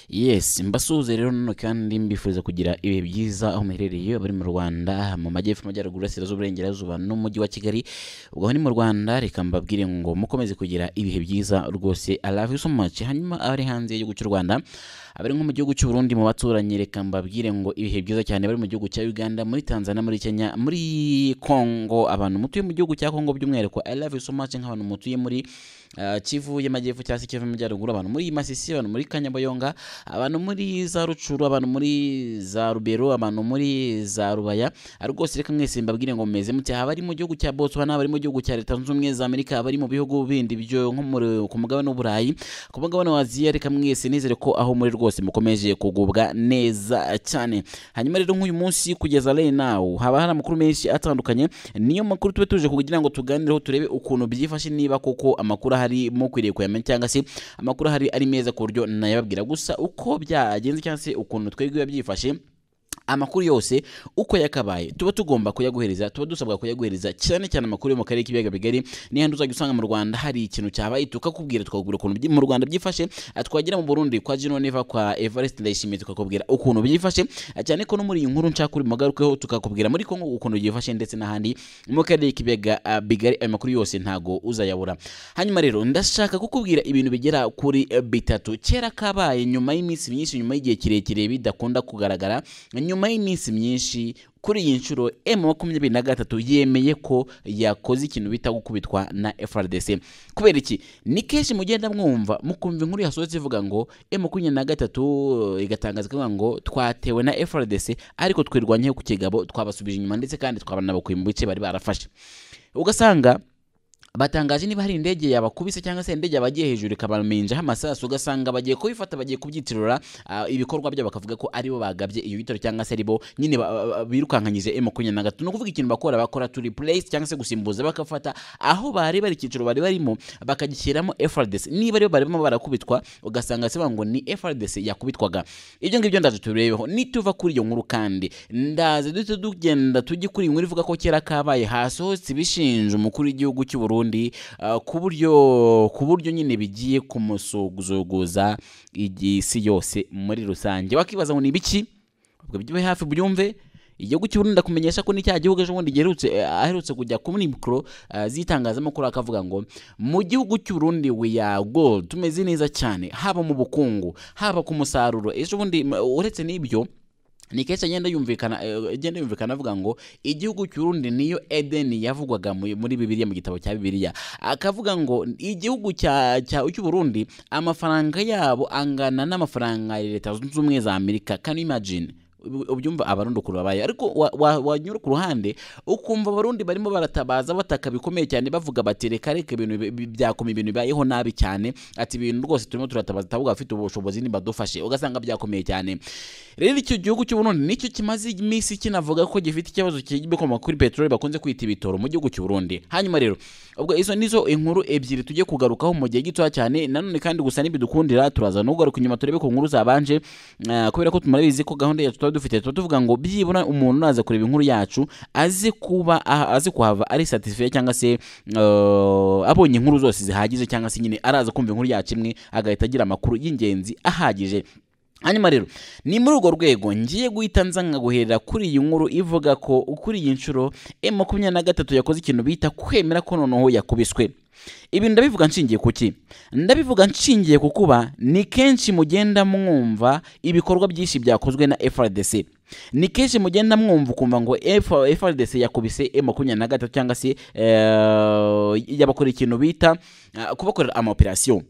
yesi mbasuhuze rero noneho kandi mbifuza kugira ibihe byiza aho muherereye bari mu rwanda mu majyepfo amajyaruguru iburasirazuba uburengerazuba n'umujyi wa kigali ubwo aho ni mu rwanda reka mbabwire ngo mukomeze kugira ibihe byiza rwose i love you so much hanyuma abari hanze y'igihugu cy'u rwanda abari nko mu gihugu cy'u Burundi mu baturanyi reka mbabwire ngo ibihe byiza cyane bari mu gihugu cya Uganda muri Tanzania muri Kenya muri Kongo abantu mutuye mu gihugu cya Kongo by'umwihariko I love you so much nk'abantu mutuye muri ah, Kivu y'amajyepfo cyangwa se Kivu y'amajyaruguru abantu muri Masisi abantu muri Kanyabayonga abantu muri za Rucuru abantu muri za Rubero abantu muri za Rubaya ari rwose reka mwese mbabwire ngo mumeze mute haba ari mu gihugu cya Botswana haba ari mu gihugu cya Leta Zunze Ubumwe za Amerika haba ari mu bihugu bindi byo nko muri- ku mugabane w'Uburayi ku mugabane wa Aziya reka mwese nizere ko aho muri rwose mukomeje kugubwa neza cyane hanyuma rero nk'uyu munsi kugeza lay now haba hari amakuru menshi atandukanye niyo makuru tube tuje kugira ngo tuganireho turebe ukuntu byifashe niba koko amakuru ahari mukwiriye kuyamenya cyangwa se amakuru ahari ari meza ku buryo nayababwira gusa uko byagenze cyangwa se ukuntu twebwe biba byifashe amakuru yose uko yakabaye tuba tugomba kuyaguhereza tuba dusabwa kuyaguhereza cyane cyane amakuru yo mu karere k'ibiyaga bigari niyo handi uzajya usanga mu rwanda hari ikintu cyabaye tukakubwira twakubwira ukuntu byi- mu rwanda byifashe Ah, twagera mu burundi kwa jino neva kwa evariste ndayishimiye tukakubwira ukuntu byifashe Ah, cyane ko no muri iyi nkuru nshaka uri mugarukeho tukakubwira muri kongo ukuntu byifashe ndetse n'ahandi mu karere k'ibiyaga ah, bigari ayo makuru yose ntago uzayabura hanyuma rero ndashaka kukubwira ibintu bigera kuri eh, bitatu kera kabaye nyuma y'iminsi myinshi nyuma y'igihe kirekire bidakunda kugaragara nyuma y'iminsi myinshi kuri iyi nshuro m makumyabiri na gatatu yemeye ko yakoze ikintu bita gukubitwa na frdc kubera iki ni kenshi mugenda mwumva mukumva inkuru yasohotse ivuga ngo m makumyabiri na gatatu eh, igatangaza ivuga ngo twatewe na frdc ariko twirwanyeho ku kigabo twabasubije inyuma ndetse kandi twabanabakuye mu bice bari barafashe ugasanga batangaje niba hari indege yabakubise cyangwa se indege yabagiye hejuru ikabaminjaho amasasu ugasanga bagiye kubifata bagiye kubyitirura ah, ibikorwa byabo bakavuga ko aribo bagabye iyo bitaro cyangwa se aribo nyine ba- ba- ba- birukankanyije emu makumyabiri na gatatu ni ukuvuga ikintu bakora bakora to replace cyangwa se gusimbuza bakafata aho bari bari icyiciro bari barimo bakagishyiramo FRDC niba aribo barimo barakubitwa ugasanga se ngo ni FRDC yakubitwaga ibyo ngibyo ndaje tubirebeho nituva kuri iyo nkuru kandi ndaze duhite tugenda tujye kuri iyi nkuru ivuga ko kera kabaye hasohotse ibishinja umukuru w'igihugu cy'u Burundi ah, ku buryo ku buryo nyine bigiye kumusuguzuguza isi yose muri rusange wakibaza ngo ni ibiki ubwo byube hafi byumve igihugu cy'u Burundi ndakumenyesha ko ni cya gihugu ejo bundi giherutse eh, aherutse kujya kuri mikoro eh, z'itangazamakuru akavuga ngo mu gihugu cy'u Burundi we are gold tumeze neza cyane haba mu bukungu haba ku musaruro ejo bundi m- uretse n'ibyo ni kenshi agenda yumvikana eh, agenda yumvikana avuga ngo igihugu cy'urundi niyo edeni yavugwaga mu- muri bibiliya mu gitabo cya bibiliya akavuga ngo igihugu cya cya cy'uburundi amafaranga yabo angana n'amafaranga ya leta zunze ubumwe za amerika can you imagine Ubu- ubyumva abarundi ukuntu babaye ariko wa- wa- wanyura ku ruhande ukumva abarundi barimo baratabaza bataka bikomeye cyane bavuga bati reka reka ibintu bi- bi- byakoma ibintu bibayeho nabi cyane ati ibintu rwose turimo turatabaza tabuga abafite ubushobozi nibadufashe ugasanga byakomeye cyane rero icyo gihugu cy'uburundi nicyo kimaze iminsi kinavuga ko gifite ikibazo kibikomoka kuri peteroli bakunze kwita ibitoro mu gihugu cy'uburundi hanyuma rero ubwo izo nizo inkuru ebyiri tujye kugarukaho mu gihe gitoya cyane nanone kandi gusa nibidukundira turaza no kugaruka inyuma turebe ku nkuru zabanje Ah, kubera ko tumarabizi ko gahunda yacu tuba dufite tuba tuvuga ngo byibura umuntu naza kureba inkuru yacu aze kuba ah, aze kuhava ari satisfied cyangwa se ah, abonye inkuru zose zihagije cyangwa se nyine araza kumva inkuru yacu imwe agahita agira amakuru y'ingenzi ahagije hanyuma rero ni muri urwo rwego ngiye guhita nza nkaguherera kuri iyi nkuru ivuga ko kuri iyi nshuro m makumyabiri na gatatu yakoze ikintu bita kwemera ko noneho yakubiswe ibi ndabivuga nshingiye ku ki ndabivuga nshingiye ku kuba ni kenshi mugenda mwumva ibikorwa byinshi byakozwe na frdc ni kenshi mugenda mwumva ukumva ngo F- frdc yakubise m makumyabiri na gatatu cyangwa se eh, yabakora ikintu bita eh, kubakorera amaoperasiyo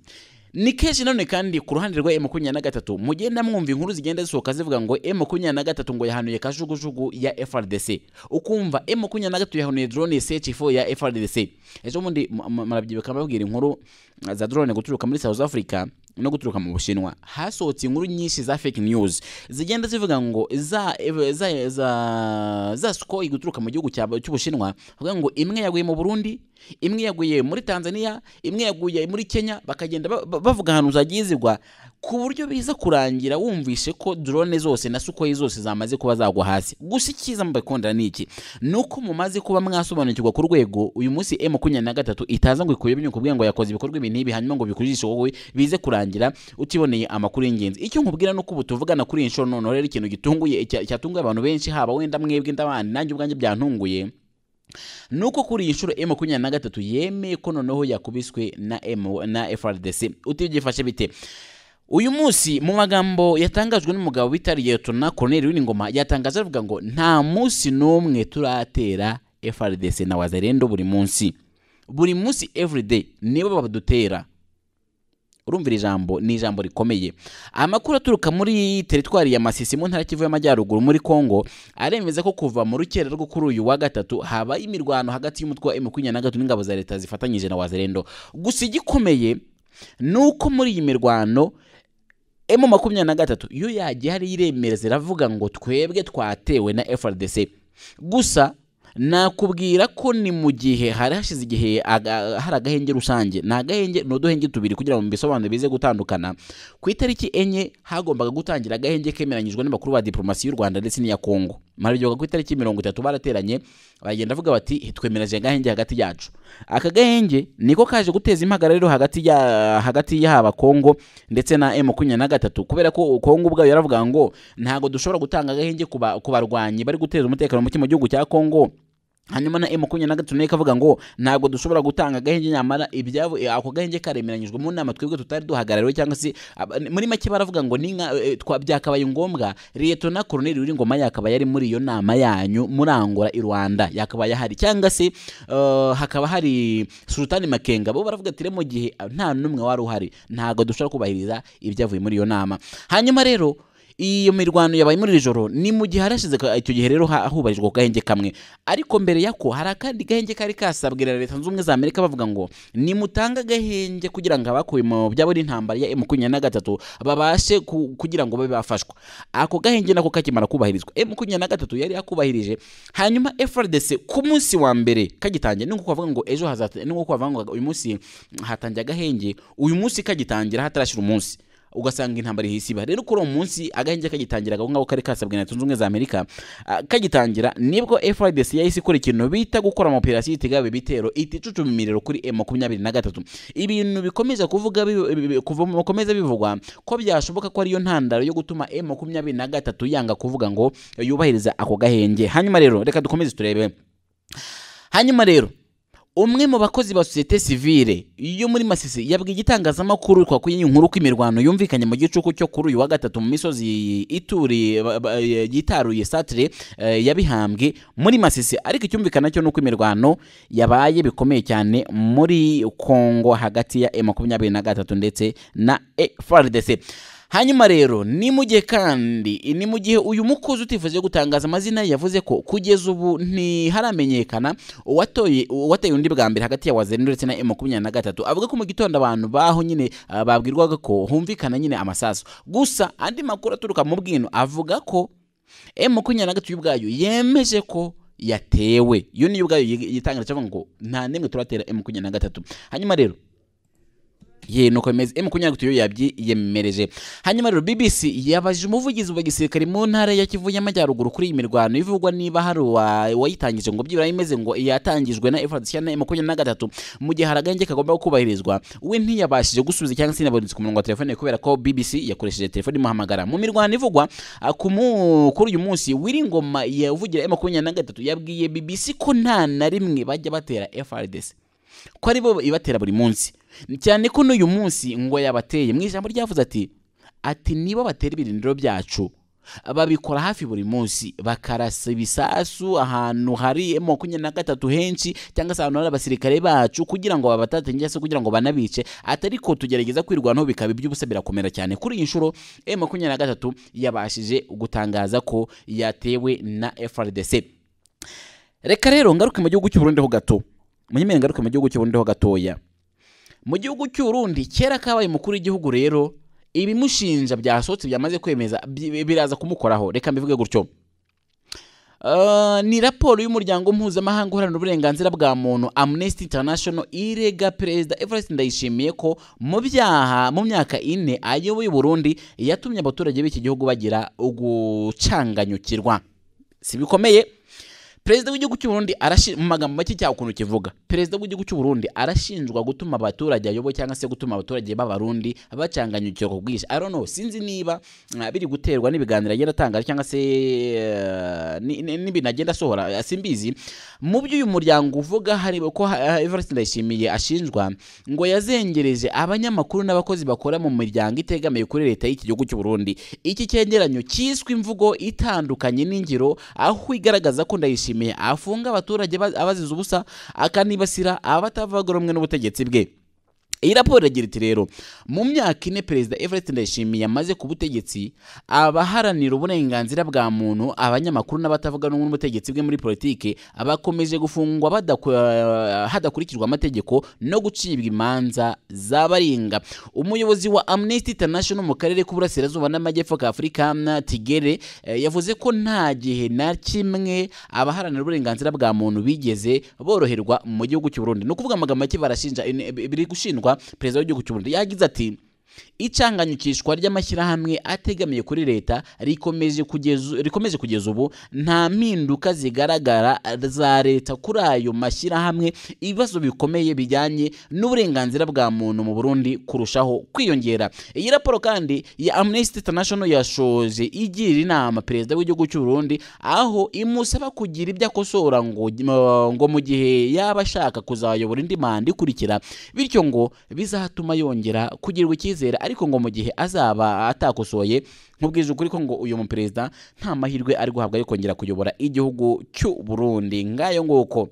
ni kenshi nanone kandi ku ruhande rwa makumyabiri na gatatu mugenda mwumva inkuru zigenda zisohoka zivuga ngo m makumyabiri na gatatu ngo yahanuye kajugujugu ya frdc ukumva m makumyabiri na gatatu yahanuye drone ch4 ya frdc ejo bundi mu- mu- murabyibuka mbabwira inkuru uh, za drone guturuka muri south africa no guturuka mu bushinwa hasohotse inkuru nyinshi za fake news zigenda zivuga ngo za za za, za skoi guturuka mu gihugu cya- cy'ubushinwa bavuga ngo imwe yaguye mu burundi imwe yaguye muri tanzania imwe yaguye muri kenya bakagenda ba- ba- bavuga ahantu zagiye zigwa ku buryo biza kurangira wumvishe ko drone zose na sukoyi zose zamaze kuba zagwa hasi gusa icyiza mubikondera ni iki ni uko mumaze kuba mwasobanukirwa ku rwego uyu munsi m makumyabiri na gatatu itaza ngo ikuyemo inyungu kubwira ngo yakoze ibikorwa ibi n'ibi hanyuma ngo bikujijishe wowe bize kurangira utiboneye amakuru y'ingenzi icyo nkubwira ni uko ubu tuvugana kuri iyi nshuro noneho rero ikintu gitunguye cya- cyatunguye abantu benshi haba wenda mwebwe ndabandi nanjye ubwanjye byantunguye nuko kuri iyi nshuro M makumyabiri na gatatu yemeye ko noneho yakubiswe na M na FRDC utibyifashe bite uyu munsi mu magambo yatangajwe n'umugabo bita Liyetona Colonel W'ingoma yatangaje avuga ngo nta munsi n'umwe turatera FRDC na Wazalendo buri munsi buri munsi everyday nibo badutera urumvira ijambo ni ijambo rikomeye amakuru aturuka muri teritwari ya masisi mu ntara kivu y'amajyaruguru muri congo aremeza ko kuva mu rukera rwo kuri uyu wa gatatu habaye imirwano hagati y'umutwe wa makumyabiri na gatatu n'ingabo za leta zifatanyije na wazalendo gusa igikomeye ni uko muri iyi mirwano emu makumyabiri na gatatu yo yagiye hariyo iremereza iravuga ngo twebwe twatewe na frdc gusa nakubwira ko ni mu gihe hari hashize igihe aga- hari agahenge rusange ni agahenge ni uduhenge tubiri kugira ngo mbisobanure bize gutandukana ku itariki enye hagombaga gutangira agahenge kemeranyijwe n'abakuru ba diplomasi y'u rwanda ndetse n'iya kongo maryoga ku itariki mirongo itatu barateranye bagenda bavuga bati twemereje agahenge hagati yacu aka gahenge niko kaje guteza impagarariro hagati ya hagati y'aba kongo ndetse na m makumyabiri na gatatu kubera ko kongo ubwayo yaravuga ngo ntabwo dushobora gutanga agahenge ku ba- ku barwanyi bari guteza umutekano muke mu gihugu cya kongo hanyuma na makumyabiri na gatatu nayo ikavuga ngo ntabwo dushobora gutanga agahenge nyamara ibyabo eh, ako gahenge karemeranyijwe mu nama twebwe tutari duhagarariwe cyangwa se aba- muri make baravuga ngo ni nka eh, twa- byakabaye ngombwa liyetona koroneli w'ingoma yakaba yari muri iyo nama yanyu murangora i rwanda yakabaye ahari cyangwa se eh, hakaba hari sultani makenga bo baravuga ati "Rero mu gihe ah, nta n'umwe wari uhari ntabwo dushobora kubahiriza ibyavuye muri iyo nama hanyuma rero iyo mirwano yabaye muri iri joro ni mu gihe harashize ka- icyo gihe rero ha- hubahirijwe ku gahenge kamwe ariko mbere yako hari akandi gahenge kari kasabwira leta zunze ubumwe za amerika bavuga ngo nimutanga agahenge kugira ngo abakuwe mu byabo n'intambara ya makumyabiri na gatatu babashe ku- kugira ngo babe bafashwa ako gahenge nako kakimara kubahirizwa makumyabiri na gatatu yari yakubahirije hanyuma frdc ku munsi wa mbere kagitangira ni ukuvuga ngo ejo hazata ni ukuvuga ngo uyu munsi hatangiye agahenge uyu munsi kagitangira hatarashyira umunsi ugasanga intambara ihise iba rero kuri uwo munsi agahenge kagitangira aho ngaho kari kasabwe na leta zunze ubumwe za amerika ah, kagitangira nibwo frdc yahise ikora ikintu bita gukora amapirasiyo itegaba ibitero iticucuma imiriro kuri m makumyabiri na gatatu ibintu bikomeza kuvuga bi- bi- bi- kuva- bikomeza bivugwa ko byashoboka ko ariyo ntandaro yo gutuma m makumyabiri na gatatu yanga kuvuga ngo yubahiriza ako gahenge hanyuma rero reka dukomeze turebe hanyuma rero umwe mu bakozi ba sosiyete sivile yo muri masisi yabwiye igitangazamakuru twakuye iyi nkuru ko imirwano yumvikanye mu gicuku cyo kuri uyu wa gatatu mu misozi ituriye ba- ba- yitaruye satire eh, yabihambwe muri masisi ariko icyumvikana cyo ni uko imirwano yabaye bikomeye cyane muri kongo hagati ya m makumyabiri na gatatu ndetse na frdc hanyuma rero ni mu gihe kandi ni mu gihe uyu mukozi utifuje gutangaza amazina ye yavuze ko kugeza ubu ntiharamenyekana uwatoye uwateye undi bwa mbere hagati ya wazeri ndetse na m makumyabiri na gatatu avuga ko mu gitondo abantu baho nyine ah, babwirwaga ko humvikana nyine amasasu gusa andi makuru aturuka mu bwino avuga ko m makumyabiri na gatatu y'ubwayo yemeje ko yatewe iyo niyo ubwayo yitangira cyavuga ngo nta n'imwe turatera m makumyabiri na gatatu hanyuma rero ye nuko bimeze emu makumyabiri na gatatu yo yabyiyemereje hanyuma rero bbc yabajije umuvugizi wa gisirikare mu ntara ya kivu y'amajyaruguru kuri iyi mirwano ivugwa niba hari uwa- uwayitangije ngo byibura imeze ngo yatangijwe na efrad cyangwa emu makumyabiri na gatatu mu gihe hari agahenge kagomba kubahirizwa we ntiyabashije gusubiza cyangwa se inabonetse ku murongo wa telefone kubera ko bbc yakoresheje telefone imuhamagara mu mirwano ivugwa ah, ku mu- kuri uyu munsi wiringoma yavugira emu makumyabiri na gatatu yabwiye bbc ko nta na rimwe bajya batera frdc ko ari bo ibatera buri munsi cyane ko n'uyu munsi ngo yabateye mu ijambo ryavuze ati ati nibo batera ibirindiro byacu babikora hafi buri munsi bakarasa ibisasu ahantu hari M makumyabiri na gatatu henshi cyangwa se ahantu hari abasirikare bacu kugira ngo babatate cyangwa se kugira ngo banabice atari ko tugerageza kwirwanaho bikaba iby'ubusa birakomera cyane kuri iyi nshuro M makumyabiri na gatatu yabashije gutangaza ko yatewe na FRDC reka rero ngaruke mu gihugu cy'uburundi ho gato munyemere ngaruke mu gihugu cy'uburundi ho gatoya mu gihugu cy'uburundi kera kabaye umukuru w'igihugu rero ibimushinja byasohotse byamaze kwemeza bi- biraza kumukoraho reka mbivuge gutyo Ah, ni raporo y'umuryango mpuzamahanga uharanira uburenganzira bwa muntu amnesty international irega perezida everest ndayishimiye ko mu byaha mu myaka ine ayoboye uburundi yatumye abaturage b'iki gihugu bagira ugucanganyukirwa si bikomeye perezida w'igihugu cy'u Burundi arashi mu magambo make cyawe ukuntu kivuga perezida w'igihugu cy'u Burundi arashinjwa gutuma abaturage ayoboye cyangwa se gutuma abaturage b'abarundi bacanganyukirwa ku bwinshi i don't know sinzi niba uh, biri guterwa n'ibiganiro agenda atanga cyangwa se uh, ni- ni- n'ibintu agenda asohora uh, simbizi mu byo uyu muryango uvuga hareba ko uh, Evariste Ndayishimiye ashinjwa ngo yazengereje abanyamakuru n'abakozi bakora mu miryango itegamiye kuri leta y'iki gihugu cy'u Burundi iki cyegeranyo cyiswe imvugo itandukanye n'ingiro aho igaragaza ko ndayishimiye afunga abaturage ba- abazize ubusa akanibasira abatavuga rumwe n'ubutegetsi bwe iyi raporo iragira iti rero mu myaka ine perezida everest ndayishimiye yamaze ku butegetsi abaharanira uburenganzira bwa muntu abanyamakuru n'abatavuga rumwe n'ubutegetsi bwe muri politike bakomeje gufungwa badakwa- hadakurikijwe amategeko no gucibwa imanza z'abaringa umuyobozi wa amnesty international mu karere k'uburasirazuba n'amajyepfo ka afurika na tigere eh, yavuze ko nta gihe na kimwe abaharanira uburenganzira bwa muntu bigeze boroherwa mu gihugu cy'u Burundi ni ukuvuga amagambo make barashinja eh, biri gushindwa perezida w'igihugu cy'u Burundi yagize ati icanganyikishwa ry'amashyirahamwe ategamiye kuri leta rikomeje kugeza rikomeje kugeza ubu nta mpinduka zigaragara za leta kuri ayo mashyirahamwe ibibazo bikomeye bijyanye n'uburenganzira bwa muntu mu Burundi kurushaho kwiyongera iyi raporo kandi ya Amnesty International yashoje igira inama perezida w'igihugu cy'u Burundi aho imusaba kugira ibyo akosora ngo ngo mu gihe yaba ashaka kuzayobora indi manda ikurikira bityo ngo bizatuma yongera kugirirwa icyizere ariko ngo mu gihe azaba atakosoye nkubwije ukuri ko ngo uyu muperezida nta mahirwe ari guhabwa yo kongera kuyobora igihugu cy'u Burundi ngayo nguko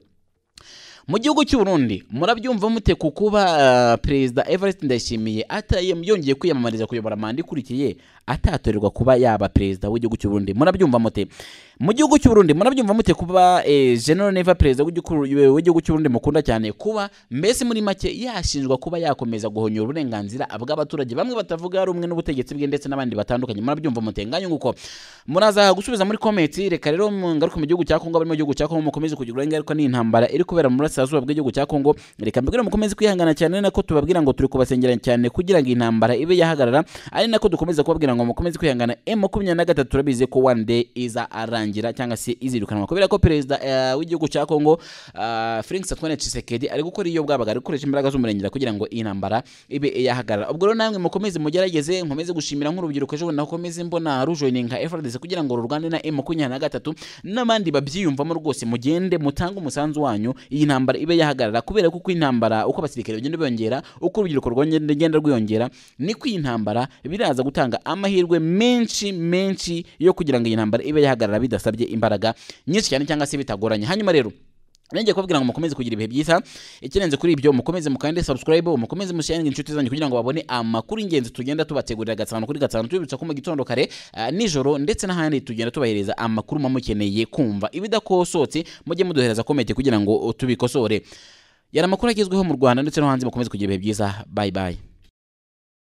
mu gihugu cy'u Burundi murabyumva mute ku kuba ah, perezida Evariste Ndayishimiye ataye yongeye kwiyamamariza kuyobora manda ikurikiye atatorerwa kuba yaba perezida w'igihugu cy'u Burundi murabyumva mute mu gihugu cy'u Burundi murabyumva mute kuba eh, General Neva perezida w'igihugu w'igihugu cy'u Burundi mukunda cyane kuba mbese muri make yashinjwa kuba yakomeza guhonyora uburenganzira bw'abaturage bamwe batavuga rumwe n'ubutegetsi bwe ndetse n'abandi batandukanye murabyumva mutenganyo nguko muraza gusubiza muri komenti reka rero mu- ngaruke mu gihugu cya Kongo bari mu gihugu cya Kongo mukomeze kugirwa ingaruka n'intambara iri kubera mu burasirazuba bw'igihugu cya Kongo reka mbigire mukomeze kwihangana cyane ari nako tubabwira ngo turi kubasengera cyane kugira ngo intambara ibe yahagarara ari nako dukomeza kubabwira ngo mukomeze kwihangana M makumyabiri na gatatu turabizi ko one day iza arangira cyangwa se izirukanwa kubera ko perezida eh, w'igihugu cya Kongo eh, Frank Antoine Tshisekedi ari gukora iyo bwabaga ari gukoresha imbaraga z'umurengera kugira ngo iyi ntambara ibe yahagarara ubwo rero namwe mukomeze mugerageze nkomeze gushimira nk'urubyiruko ejo bundi nakomeze mbona rujoininga FRDC kugira ngo rurwane na M makumyabiri na gatatu n'abandi babyiyumvamo rwose mugende mutange umusanzu wanyu iyi ntambara ibe yahagarara kubera ko uko intambara uko abasirikare bagenda biyongera uko urubyiruko rwongera- rugenda rwiyongera niko iyi ntambara biraza gutanga amahirwe menshi menshi yo kugira ngo iyi ntambara ibe yahagarara bidasabye imbaraga nyinshi cyane cyangwa se bitagoranye hanyuma rero Nenge kubabwira ngo mukomeze kugira ibihe byiza ikirenze kuri ibyo mukomeze mukande subscribe mukomeze musharinga inshuti zanyu kugira ngo babone amakuru ingenzi tugenda tubategurira gatanu kuri gatanu tubibutsa ko mu gitondo kare ah, nijoro ndetse n'ahandi tugenda tubahereza amakuru muba mukeneye kumva ibidakosotse mujye muduhereza komenti kugira ngo tubikosore yari amakuru agezweho mu Rwanda ndetse no hanze mukomeze kugira ibihe byiza bye bye